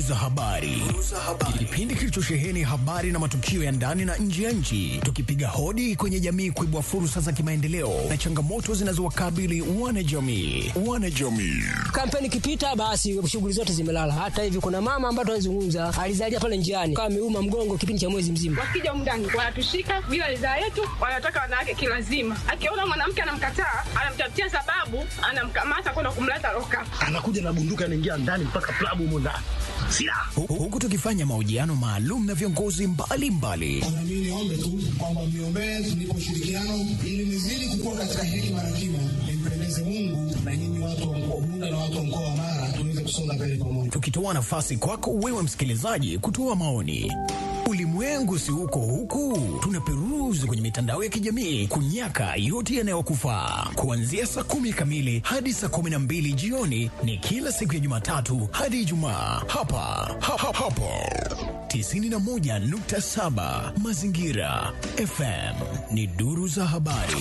Turuza Habari, kipindi kilichosheheni habari na matukio ya ndani na nje ya nchi, tukipiga hodi kwenye jamii kuibua fursa za kimaendeleo na changamoto zinazowakabili wanajamii. Wanajamii Kampeni ikipita, basi shughuli zote zimelala. Hata hivi kuna mama ambaye tunazungumza alizalia pale njiani, kama ameuma mgongo kipindi cha mwezi mzima. Wakija humu ndani wanatushika bila ridhaa yetu, wanataka wanawake kilazima. Akiona mwanamke anamkataa, anamtafutia sababu, anamkamata kwenda kumleta loka. anakuja na bunduki anaingia ndani mpaka klabu humo ndani silaha Hu- huku tukifanya mahojiano maalum na viongozi mbalimbali Na mimi niombe tu kwamba mniombee tunipe ushirikiano ili nizidi kukua katika hekima na kima, nimpendeze Mungu na nyinyi watu wa mkoa Bunda na watu wa mkoa wa Mara tuweze kusonga mbele pamoja. tukitoa nafasi kwako wewe msikilizaji kutoa maoni. Ulimwengu si huko huku, tunaperuzi kwenye mitandao ya kijamii kunyaka yote yanayokufaa. Kuanzia saa kumi kamili hadi saa kumi na mbili jioni ni kila siku ya Jumatatu hadi Ijumaa hapa ha, ha, hapo 91.7 Mazingira FM ni duru za habari.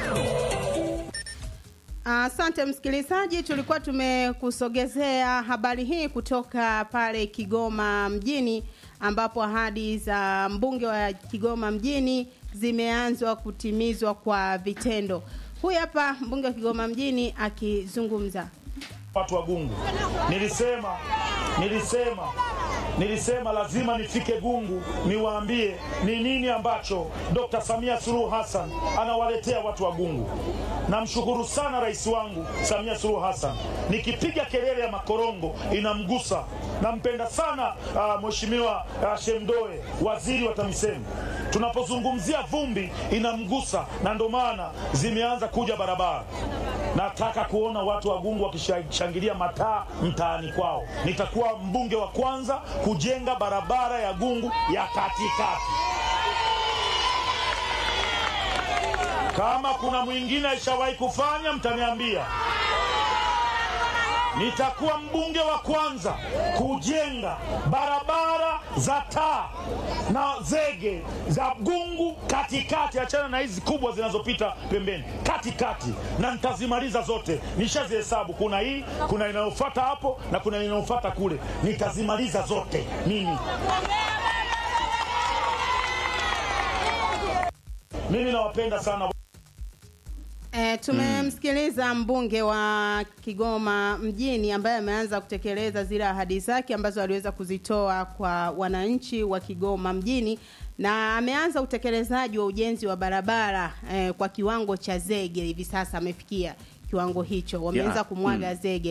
Asante msikilizaji, tulikuwa tumekusogezea habari hii kutoka pale Kigoma mjini, ambapo ahadi za mbunge wa Kigoma mjini zimeanzwa kutimizwa kwa vitendo. Huyu hapa mbunge wa Kigoma mjini akizungumza. watu wa Gungu. Nilisema, nilisema, nilisema lazima nifike Gungu niwaambie ni nini ambacho Dr. Samia Suluhu Hassan anawaletea watu wa Gungu. Namshukuru sana rais wangu Samia Suluhu Hassan, nikipiga kelele ya makorongo inamgusa. Nampenda sana uh, mheshimiwa uh, Shemdoe, waziri wa TAMISEMI. Tunapozungumzia vumbi inamgusa, na ndo maana zimeanza kuja barabara. Nataka kuona watu wa Gungu wakishangilia mataa mtaani kwao. Nitakuwa mbunge wa kwanza kujenga barabara ya Gungu ya katikati. Kama kuna mwingine aishawahi kufanya, mtaniambia. Nitakuwa mbunge wa kwanza kujenga barabara za taa na zege za Gungu katikati, achana na hizi kubwa zinazopita pembeni, katikati, na nitazimaliza zote. Nishazihesabu, kuna hii, kuna inayofuata hapo na kuna inayofuata kule. Nitazimaliza zote mimi. Mimi nawapenda sana. E, tumemsikiliza mbunge wa Kigoma mjini ambaye ameanza kutekeleza zile ahadi zake ambazo aliweza kuzitoa kwa wananchi wa Kigoma mjini na ameanza utekelezaji wa ujenzi wa barabara e, kwa kiwango cha zege. Hivi sasa amefikia kiwango hicho, wameanza Yeah. kumwaga zege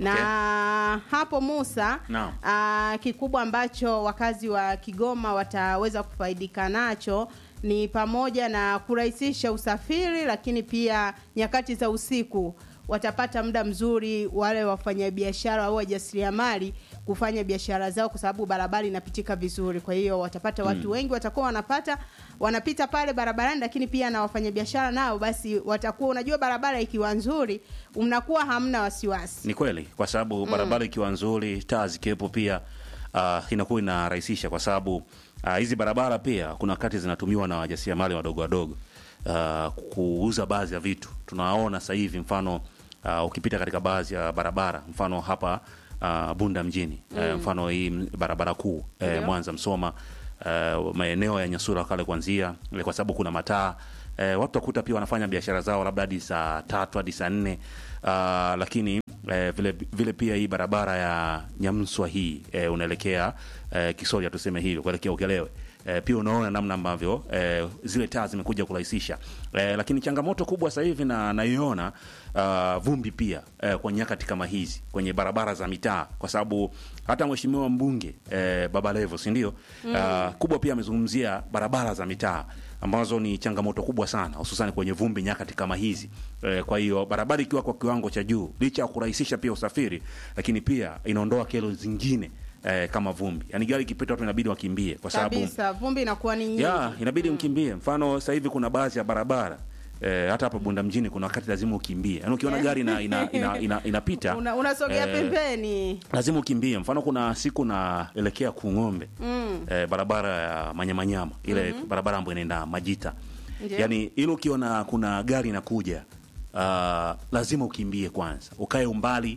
na hapo Musa Naam. aa, kikubwa ambacho wakazi wa Kigoma wataweza kufaidika nacho ni pamoja na kurahisisha usafiri, lakini pia nyakati za usiku watapata muda mzuri wale wafanyabiashara au wajasiriamali kufanya biashara zao, kwa sababu barabara inapitika vizuri. Kwa hiyo watapata watu wengi watakuwa wanapata wanapita pale barabarani, lakini pia na wafanyabiashara nao basi watakuwa, unajua barabara ikiwa nzuri, mnakuwa hamna wasiwasi. Ni kweli kwa sababu barabara ikiwa nzuri, taa zikiwepo pia uh, inakuwa inarahisisha kwa sababu uh, hizi barabara pia kuna wakati zinatumiwa na wajasiriamali wadogo wadogo uh, kuuza baadhi ya vitu. Tunaona sasa hivi mfano uh, ukipita katika baadhi ya barabara mfano hapa uh, Bunda mjini uh, mfano hii m- barabara kuu uh, Ndio. Mwanza Msoma uh, maeneo ya Nyasura kale kuanzia eh, kwa sababu kuna mataa eh, watu wakuta pia wanafanya biashara zao labda hadi saa tatu hadi saa nne uh, lakini eh, vile, vile pia hii barabara ya Nyamswa hii eh, unaelekea eh, Kisoria tuseme hivyo kuelekea Ukelewe eh, pia unaona namna ambavyo eh, zile taa zimekuja kurahisisha eh, lakini changamoto kubwa sasa hivi na naiona uh, vumbi pia eh, kwa nyakati kama hizi kwenye barabara za mitaa, kwa sababu hata mheshimiwa mbunge eh, Baba Levo si ndio? Uh, kubwa pia amezungumzia barabara za mitaa ambazo ni changamoto kubwa sana hususan kwenye vumbi nyakati kama hizi eh, kwa hiyo barabara ikiwa kwa kiwango cha juu, licha ya kurahisisha pia usafiri, lakini pia inaondoa kero zingine eh, kama vumbi, yani gari ikipita watu inabidi wakimbie kwa sababu Kabisa, vumbi inakuwa ni nyingi. ya inabidi mkimbie. Mfano sasa hivi kuna baadhi ya barabara eh, hata hapa Bunda mjini kuna wakati lazima ukimbie, yani ukiona gari ina, ina, ina, ina, inapita Una, unasogea eh, pembeni. lazima ukimbie. Mfano kuna siku naelekea Kung'ombe mm. eh, barabara ya Manyamanyama ile mm-hmm. barabara ambayo inaenda Majita Ndio. yani ile ukiona kuna gari inakuja uh, lazima ukimbie kwanza, ukae umbali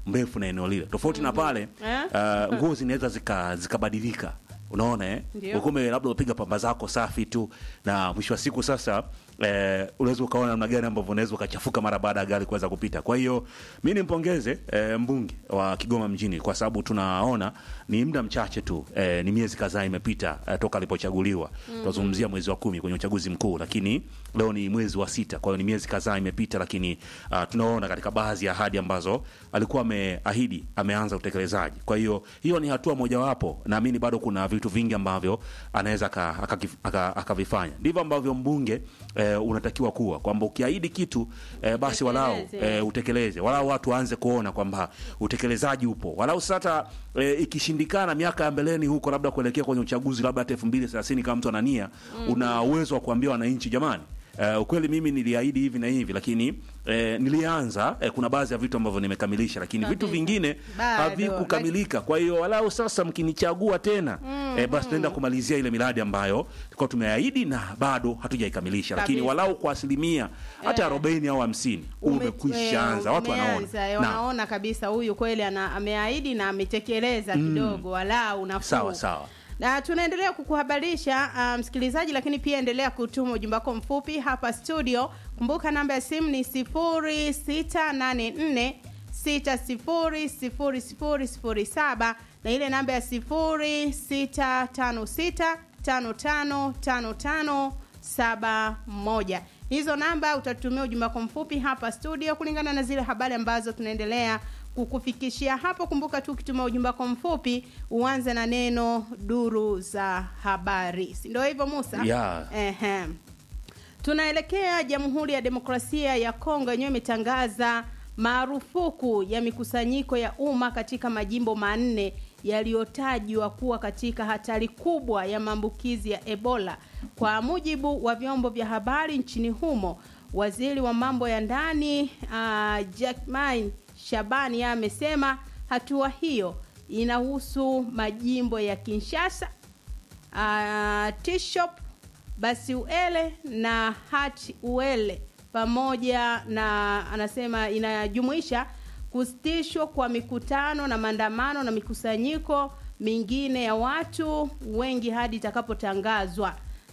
mrefu na eneo lile tofauti na pale Eh? uh, nguo zinaweza zika- zikabadilika unaona eh? Ndio. ukume labda upiga pamba zako safi tu na mwisho wa siku sasa eh, unaweza ukaona namna gani ambavyo unaweza ukachafuka mara baada ya gari kuweza kupita kwa hiyo mi nimpongeze eh, mbunge wa kigoma mjini kwa sababu tunaona ni muda mchache tu eh, ni miezi kadhaa imepita eh, toka alipochaguliwa tunazungumzia mwezi wa kumi kwenye uchaguzi mkuu lakini leo ni mwezi wa sita kwa hiyo ni miezi kadhaa imepita lakini uh, tunaona katika baadhi ya ahadi ambazo alikuwa ameahidi ameanza utekelezaji kwa hiyo hiyo ni hatua mojawapo naamini bado kuna vitu vingi ambavyo anaweza aka- akakif- aka- akavifanya ndivyo ambavyo mbunge eh, unatakiwa kuwa kwamba ukiahidi kitu eh, basi walau Utekeleze. eh, utekeleze walau watu waanze kuona kwamba utekelezaji upo walau sasa eh, ikishindikana miaka ya mbeleni huko labda kuelekea kwenye uchaguzi labda hata elfu mbili thelathini kama mtu anania una uwezo wa kuambia wananchi jamani Uh, ukweli mimi niliahidi hivi na hivi lakini eh, nilianza eh, kuna baadhi ya vitu ambavyo nimekamilisha lakini vitu Kabisa. vingine Bado, havikukamilika kwa hiyo walau sasa mkinichagua tena eh, basi tunaenda kumalizia ile miradi ambayo tulikuwa tumeahidi na bado hatujaikamilisha lakini Kabisa. walau kwa asilimia hata arobaini au hamsini Ume- umekwisha anza eh, watu wanaona umeanza, eh, Naam. wanaona kabisa huyu kweli ana, ameahidi na ametekeleza kidogo walau nafuu sawa sawa na tunaendelea kukuhabarisha uh, msikilizaji lakini pia endelea kutuma ujumbe wako mfupi hapa studio kumbuka namba ya simu ni 0684 600007 na ile namba ya 0656555571 hizo namba utatumia ujumbe wako mfupi hapa studio kulingana na zile habari ambazo tunaendelea kukufikishia hapo kumbuka tu ukituma ujumbe wako mfupi uanze na neno duru za habari si ndio hivyo musa Yeah. Ehe. tunaelekea jamhuri ya demokrasia ya kongo yenyewe imetangaza marufuku ya mikusanyiko ya umma katika majimbo manne yaliyotajwa kuwa katika hatari kubwa ya maambukizi ya ebola kwa mujibu wa vyombo vya habari nchini humo waziri wa mambo ya ndani uh, jackmin shabani yeye amesema hatua hiyo inahusu majimbo ya kinshasa uh, tishop basi uele na hati uele pamoja na anasema inajumuisha kusitishwa kwa mikutano na maandamano na mikusanyiko mingine ya watu wengi hadi itakapotangazwa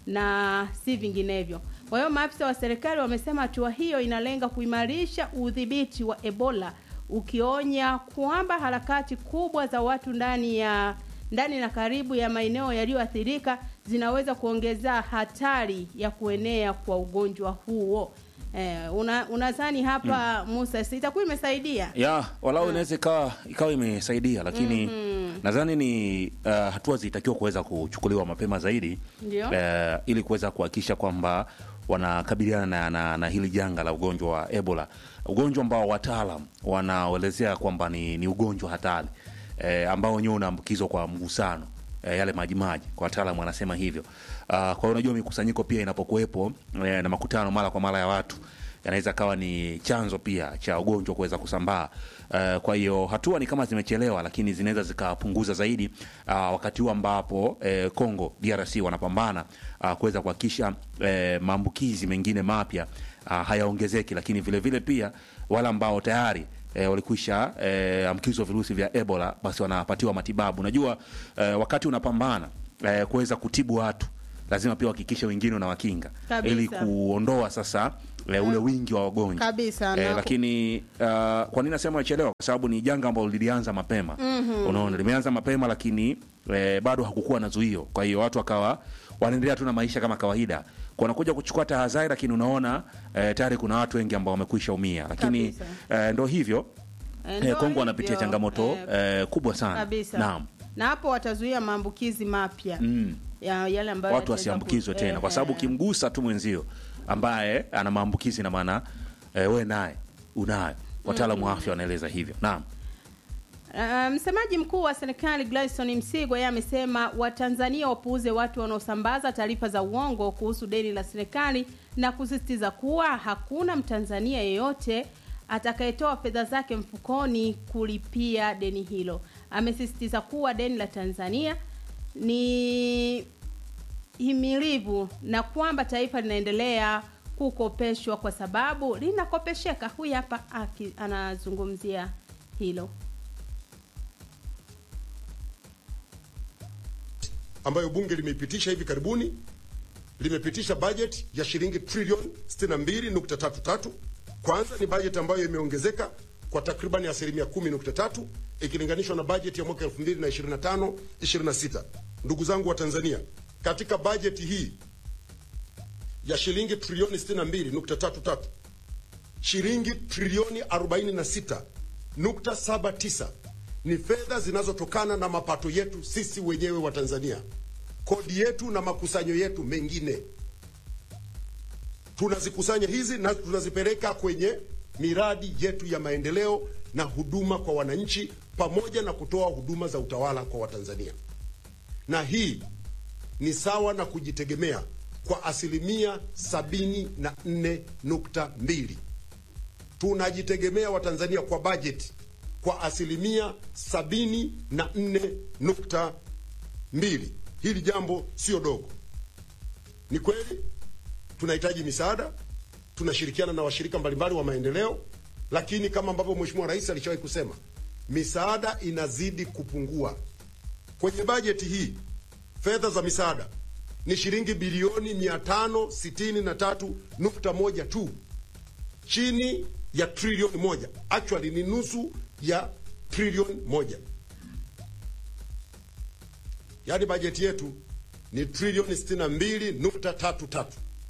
na si vinginevyo kwa hiyo maafisa wa serikali wamesema hatua hiyo inalenga kuimarisha udhibiti wa ebola ukionya kwamba harakati kubwa za watu ndani ya ndani na karibu ya maeneo yaliyoathirika zinaweza kuongeza hatari ya kuenea kwa ugonjwa huo eh, una, unadhani hapa musa si itakuwa imesaidia ya walau inaweza ikawa ikawa imesaidia lakini nadhani ni uh, hatua zilitakiwa kuweza kuchukuliwa mapema zaidi Ndio. uh, ili kuweza kuhakikisha kwamba wanakabiliana na, na, na hili janga la ugonjwa wa ebola ugonjwa ambao wataalam wanaelezea kwamba ni, ni ugonjwa hatari eh, ambao wenyewe unaambukizwa kwa mgusano eh, yale majimaji kwa wataalamu wanasema hivyo uh, kwa hiyo unajua mikusanyiko pia inapokuwepo eh, na makutano mara kwa mara ya watu yanaweza kawa ni chanzo pia cha ugonjwa kuweza kusambaa uh, kwa hiyo hatua ni kama zimechelewa lakini zinaweza zikapunguza zaidi uh, wakati huu ambapo eh, congo drc wanapambana uh, kuweza kuhakikisha eh, maambukizi mengine mapya uh, hayaongezeki lakini vile vile pia wale ambao tayari E, walikwisha e, ambukizwa virusi vya ebola basi wanapatiwa matibabu unajua e, wakati unapambana e, kuweza kutibu watu lazima pia uhakikishe wengine unawakinga Kabisa. ili kuondoa sasa e, ule wingi wa wagonjwa Kabisa, e, na- lakini uh, kwa nini nasema achelewa kwa sababu ni janga ambalo lilianza mapema mm-hmm. unaona limeanza mapema lakini e, bado hakukuwa na zuio kwa hiyo watu wakawa wanaendelea tu na maisha kama kawaida Kwa wanakuja kuchukua tahadhari lakini unaona e, tayari kuna watu wengi ambao wamekwisha umia lakini Kabisa. e, ndo hivyo Eh, e, ndio kongo wanapitia hivyo. changamoto Eh, e, kubwa sana kabisa naam na hapo watazuia maambukizi mapya mm. ya yale ambayo watu yataweza wasiambukizwe ku- tena kwa sababu eh, ukimgusa tu mwenzio ambaye ana maambukizi na maana e, we naye unayo wataalamu wa afya wanaeleza hivyo naam Uh, msemaji mkuu wa serikali Gladstone Msigwa yeye amesema Watanzania wapuuze watu wanaosambaza taarifa za uongo kuhusu deni la serikali na kusisitiza kuwa hakuna Mtanzania yeyote atakayetoa fedha zake mfukoni kulipia deni hilo. Amesisitiza kuwa deni la Tanzania ni himilivu na kwamba taifa linaendelea kukopeshwa kwa sababu linakopesheka. Huyu hapa aki- anazungumzia hilo. ambayo bunge limeipitisha hivi karibuni, limepitisha bajeti ya shilingi trilioni 62.33. Kwanza ni bajeti ambayo imeongezeka kwa takribani asilimia 10.3 ikilinganishwa na bajeti ya mwaka 2025 26. Ndugu zangu wa Tanzania, katika bajeti hii ya shilingi trilioni 62.33 shilingi trilioni 46.79 ni fedha zinazotokana na mapato yetu sisi wenyewe wa Tanzania, kodi yetu na makusanyo yetu mengine. Tunazikusanya hizi na tunazipeleka kwenye miradi yetu ya maendeleo na huduma kwa wananchi, pamoja na kutoa huduma za utawala kwa Watanzania, na hii ni sawa na kujitegemea kwa asilimia sabini na nne nukta mbili. Tunajitegemea Watanzania kwa bajeti kwa asilimia sabini na nne nukta mbili. Hili jambo sio dogo. Ni kweli tunahitaji misaada, tunashirikiana na washirika mbalimbali wa maendeleo, lakini kama ambavyo Mheshimiwa Rais alishawahi kusema, misaada inazidi kupungua. Kwenye bajeti hii fedha za misaada ni shilingi bilioni 563.1 tu, chini ya trilioni moja. Actually ni nusu ya trilioni moja. Yaani bajeti yetu ni trilioni 62.33,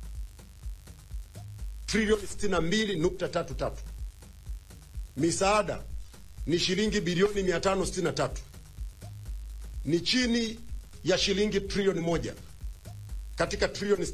trilioni 62.33. Misaada ni shilingi bilioni 563, ni chini ya shilingi trilioni moja katika trilioni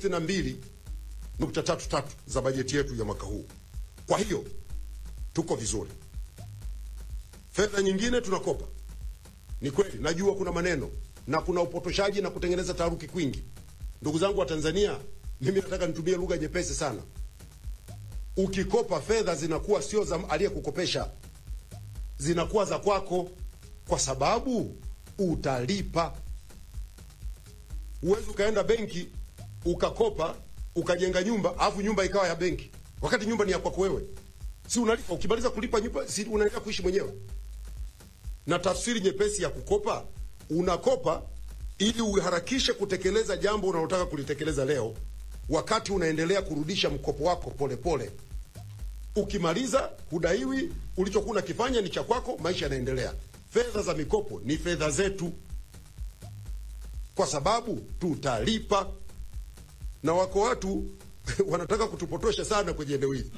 62.33 za bajeti yetu ya mwaka huu. Kwa hiyo tuko vizuri. Fedha nyingine tunakopa. Ni kweli, najua kuna maneno na kuna upotoshaji na kutengeneza taharuki kwingi. Ndugu zangu wa Tanzania, mimi nataka nitumie lugha nyepesi sana. Ukikopa fedha zinakuwa sio za aliyekukopesha, zinakuwa za kwako, kwa sababu utalipa. Huwezi ukaenda benki ukakopa ukajenga nyumba alafu nyumba ikawa ya benki, wakati nyumba ni ya kwako wewe. Si unalipa? Ukimaliza kulipa nyumba, si unaendelea kuishi mwenyewe? Na tafsiri nyepesi ya kukopa, unakopa ili uharakishe kutekeleza jambo unalotaka kulitekeleza leo, wakati unaendelea kurudisha mkopo wako polepole pole. Ukimaliza hudaiwi, ulichokuwa unakifanya ni cha kwako, maisha yanaendelea. Fedha za mikopo ni fedha zetu, kwa sababu tutalipa. Na wako watu wanataka kutupotosha sana kwenye eneo hili.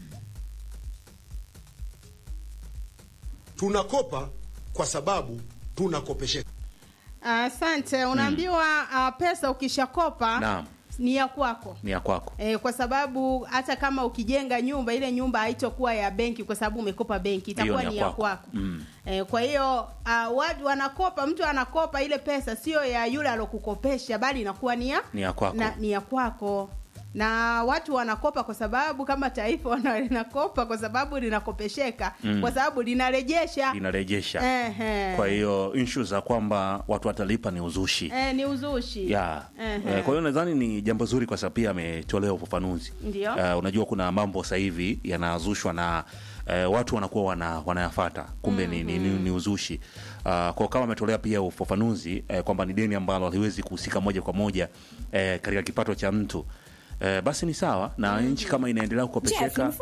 Tunakopa kwa sababu tunakopesheka. Asante. Unaambiwa uh, pesa ukishakopa Naam. ni ya kwako. ni ya kwako E, kwa sababu hata kama ukijenga nyumba ile nyumba haitokuwa ya benki kwa sababu umekopa benki, itakuwa Hiyo ni ni ya ya kwako. kwako. Mm. E, kwa hiyo uh, watu wanakopa, mtu anakopa ile pesa sio ya yule alokukopesha, bali inakuwa ni ya Ni ya kwako. na, ni ya kwako na watu wanakopa kwa sababu kama taifa wana- linakopa kwa sababu linakopesheka Mm. kwa sababu linarejesha linarejesha Ehe. kwa hiyo issue za kwamba watu watalipa ni uzushi eh, ni uzushi ya Ehe. Eh, kwa hiyo nadhani ni jambo zuri kwa sababu pia ametolea ufafanuzi Ndio. Eh, unajua kuna mambo sasa hivi yanazushwa na eh, watu wanakuwa wana, wanayafata kumbe ni, ni, ni, ni uzushi uh, kwa kama ametolea pia ufafanuzi eh, kwamba ni deni ambalo haliwezi kuhusika moja kwa moja eh, katika kipato cha mtu eh, basi ni sawa na nchi kama inaendelea kukopesheka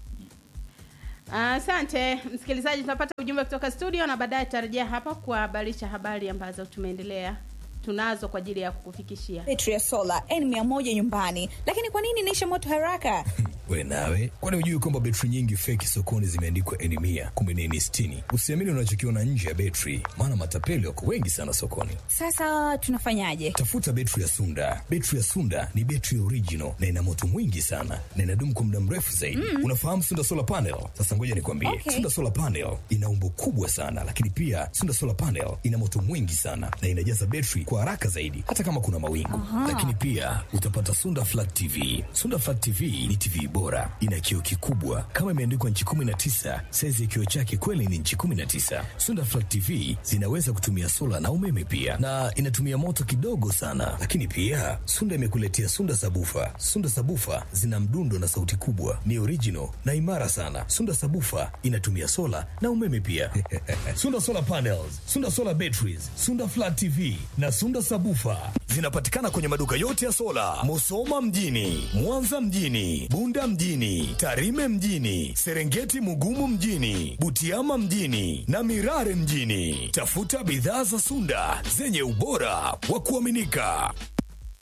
Asante msikilizaji, tunapata ujumbe kutoka studio na baadaye tutarejea hapa kuhabarisha habari ambazo tumeendelea tunazo kwa ajili ya kukufikishia. betri ya sola N100 nyumbani, lakini kwa nini inaisha moto haraka? we nawe kwani hujui kwamba betri nyingi feki sokoni zimeandikwa eni mia kumbe ni eni sitini usiamini unachokiona nje ya betri maana matapeli wako wengi sana sokoni Sasa tunafanyaje? tafuta betri ya sunda betri ya sunda ni betri original na ina moto mwingi sana na inadumu kwa muda mrefu zaidi Mm. unafahamu sunda solar panel sasa ngoja nikwambie Okay. sunda solar panel ina umbo kubwa sana lakini pia sunda solar panel ina moto mwingi sana na inajaza betri kwa haraka zaidi hata kama kuna mawingu Aha. lakini pia utapata sunda flat tv sunda flat tv ni tv bora, ina kioo kikubwa kama imeandikwa nchi 19. Saizi ya kioo chake kweli ni nchi 19. Sunda Flat TV zinaweza kutumia sola na umeme pia, na inatumia moto kidogo sana. Lakini pia Sunda imekuletea Sunda Sabufa. Sunda Sabufa zina mdundo na sauti kubwa, ni original na imara sana. Sunda Sabufa inatumia sola na umeme pia. Sunda Solar Panels, Sunda Solar Batteries, Sunda Flat TV na Sunda Sabufa zinapatikana kwenye maduka yote ya sola, Musoma mjini, Mwanza mjini, Bunda mjini, Tarime mjini, Serengeti Mugumu mjini, Butiama mjini na Mirare mjini. Tafuta bidhaa za Sunda zenye ubora wa kuaminika.